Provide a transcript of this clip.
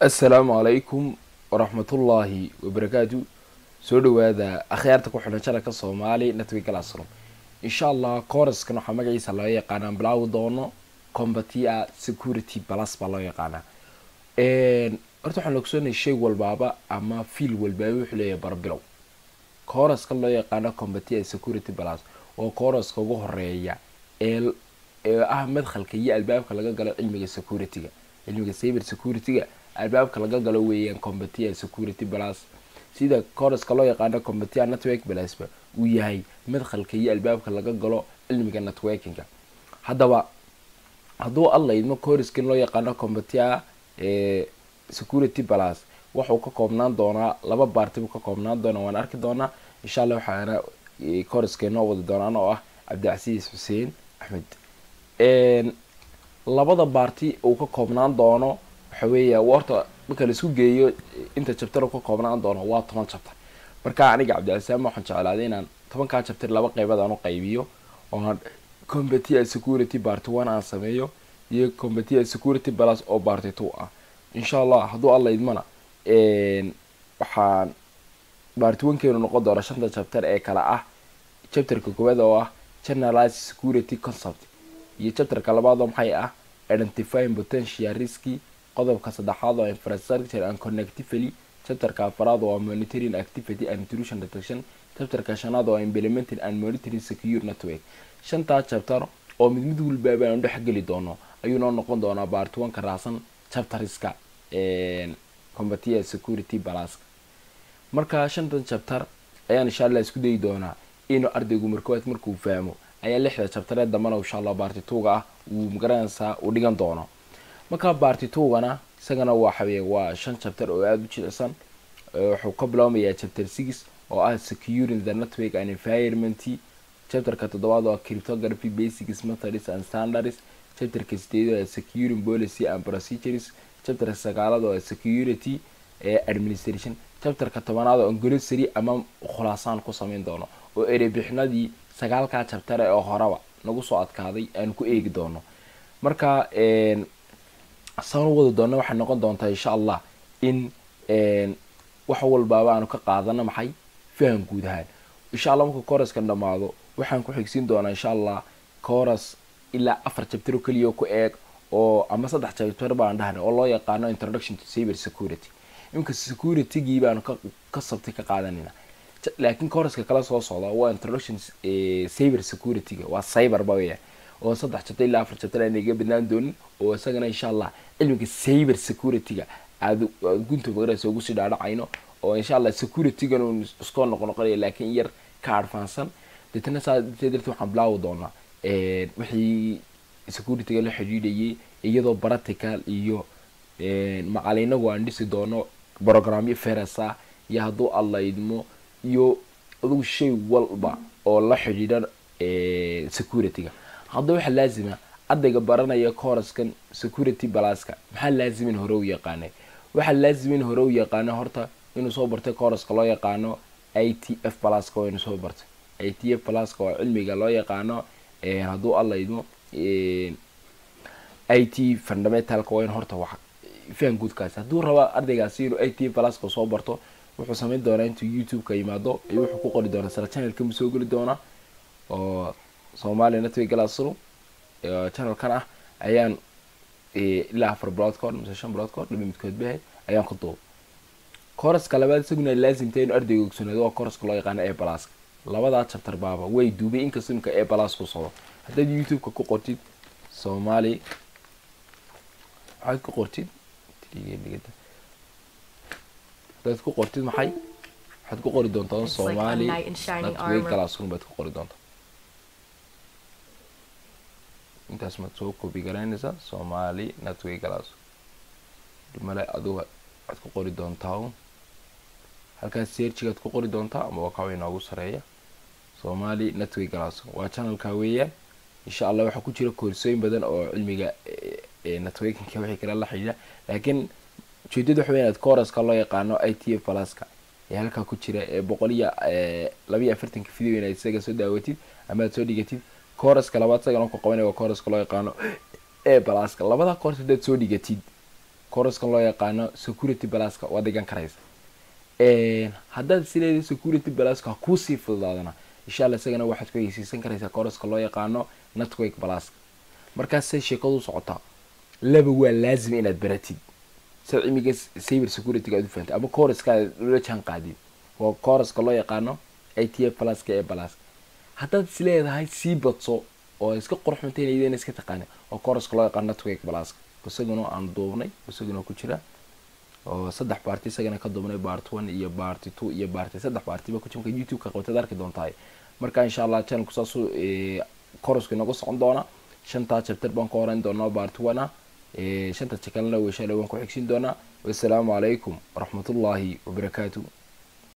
assalaamu calaykum waraxmatullaahi wabarakaatu soo dhawaada akhyaarta ku xidhan janalka soomaali network classroom insha allah cooraskan waxaa magaciisa loo yaqaanaa bilaawi doono combatia security plus baa loo yaqaanaa horta waxaan ogsoonay shay walbaaba ama fiil walbaaba wuxuu leeyahay barbilow cooraskan loo yaqaano combatia security plus oo coораska ugu horeeya ee ee ah madkhalka iyo albaabka laga galo cilmiga security-ga cilmiga cyber security-ga albaabka laga galo weeyaan combatia security plus sida coraska loo yaqaano combatia network plusba uu yahay madkhalka iyo albaabka laga galo cilmiga networkinga haddaba hadduu alla idmo coraskan loo yaqaano combatia security plus waxuu ka koobnaan doonaa laba baarti buu ka koobnaan doonaa waan arki doonaa insha allah waxaana coraskeenoo wadi doonaan oo ah cabdicasiis xuseen axmed labada baarti uu ka koobnaan doono waxa weeya horta marka laisku geeyo inta jabtar ka koobnaan doono waa toban jabtar marka aniga cabdicasisaam waxaan jeclaaday inaan tobankaa jabtar laba qeybood aan u qaybiyo oo combatia security barty one aan sameeyo iyo combatia security plus oo barty two ah insha allah hadduu alla idmana waxaan barty one-keenu noqon doona shanta jabtar ee kale ah jabtarka koowaad oo ah generalized security concept iyo jabtarka labaad oo maxay ah identifying potential risky qodobka saddexaad oo infrastructure and connectively chapterka afaraad oo monitoring activity and intrusion detection chapterka shanaad oo implementing and monitoring secure network shantaa chapter oo mid mid walbaaba aanu dhex geli doono ayuu noo noqon doonaa baart one ka raacsan chapteriska combatia security balaska marka shantan chapter ayaan insha allah isku dayi doonaa inuu ardaygu markoowaad markuu fahmo ayaa lixda chaptareed dambana insha allah baarti tuuga ah uu magaranaysaa uu dhigan doono markaa baarti tuugana isagana waxaweye waa shan chapter oo aada u jilicsan wuxuu ka bilaabmayaa chapter six oo ah securing the network and environment chapterka toddobaad oo ah cryptography basics methods and standards chapterka sideed oo ah securing policy and procedures chapterka sagaalaad oo ah security administration chapterka tobanaad oo glossary ama khulaasaan ku sameyn doono oo erebixinadii sagaalkaa chapter ee oo horeba nagu soo adkaaday aanu ku eegi doono marka saan u wadi doona waxay noqon doontaa insha allah in wax walbaaba aanu ka qaadano maxay faham guud ahaan insha allah markuu coraskan dhamaado waxaan ku xigsiin doonaa insha allah coras ilaa afar jabtaro keliya ku eeg oo ama saddex jabtar baan dhahnay oo loo yaqaano introduction to cyber security iminka security-gii baanu ka sabtay ka qaadanayna laakiin coraska kala soo socda waa introduction cyber security-ga waa cyberba weya oo saddex jabtar ilaa afar jabtar aan iga badnaan doonin oo isagana insha allah cilmiga cyber security-ga aad gunta magaraysa ugu sii dhaadhacayno oo insha allah security-gan uu iskoo noqo noqonaya laakiin yar ka adfaansan deetana saa darteed waxaan bilaawi doonaa wixii security-ga la xidhiidhayay iyadoo practical iyo macalinagu aan dhisi doono programyo ferasa iyo hadduu alla idmo iyo adugu shay walba oo la xidhiidha security-ga haddaba waxaa laazima ardayga baranaya coraskan security balaska maxaa laazimin hore u yaqaanay waxaa laazimin hore u yaqaano horta inuu soo bartay coraska loo yaqaano i t f balaska waa inuu soo bartay i t f balaska oo cilmiga loo yaqaano hadduu alla idmo i t fundamentalka waa in horta wax fahan guudkaasi hadduu raba ardaygaasi inuu i t f balaska soo barto wuxuu sameyn doonaa intuu youtube-ka yimaado iyo wuxuu ku qori doonaa sala channelka mu soo geli doonaa oo soomaaliya network classroom channelkan ah ayaan ilaa afar bilood ka hor mise shan bilood ka hor laba midkood bahay ayaan ku duubay coraska labaad isaguna laasimta inu ardayga ogsoonaado waa coraska loo yaqaano e balaska labadaa chapter baaba way duubay inkastoo imika e balas ku socdo haddaad youtube-ka ku qortid soomaali waxaad ku qortid haddaad ku qortid maxay waxaad ku qori doontaa soomaali network classroom baad ku qori doontaa intaas maad soo kobi garaynaysaa soomaali network class male adigu waxaad ku qori doontaa halkaas searchigaad ku qori doontaa ama wakawa inoogu sareeya soomaali network class waa channelka weeyaan insha allah waxaa ku jira koorsooyin badan oo cilmiga networkinka wixii kale la xidhiidha laakiin ujeedada waxa weya inaad coraska loo yaqaano i t f balaska ee halkaa ku jira ee boqol iyo labayo afartanka video inaad isaga soo daawatid ama aad soo dhigatid coraska labaad isagana ku qabanaya waa coraska loo yaqaano e balaska labada coras haddaad soo dhigatid couraskan loo yaqaano security balaska waa dhigan karaysa haddaad sileeda security balaska ha kuusii fududaadana insha alla isagana waxaad ku heysiisan karaysaa couraska loo yaqaano network balaska markaasay sheekadu socotaa laba waa laazim inaad baratid sad cimiga cyber securityga aad u fahantay ama couraska aad ula jaan qaadid waa couraska loo yaqaano i t f balaska ee balaska haddaad is leedahay sii badso oo iska qorxuntayn iyadana iska taqaana oo couraska loo yaqaano network balaska isaguna aan duubnay isaguna ku jira oo saddex baarti isagana ka duubnay bart one iyo barty two iyo barty saddex baartiba ku jimka youtube-ka qabtad arki doontahay marka insha allah channelku saasuu courasku inagu socon doona shantaa chapter baan ka horeyn doonaa bart one ah shanta jakalena weyshaale waan ku xigsin doonaa wassalaamu calaykum waraxmatullaahi wabarakaatu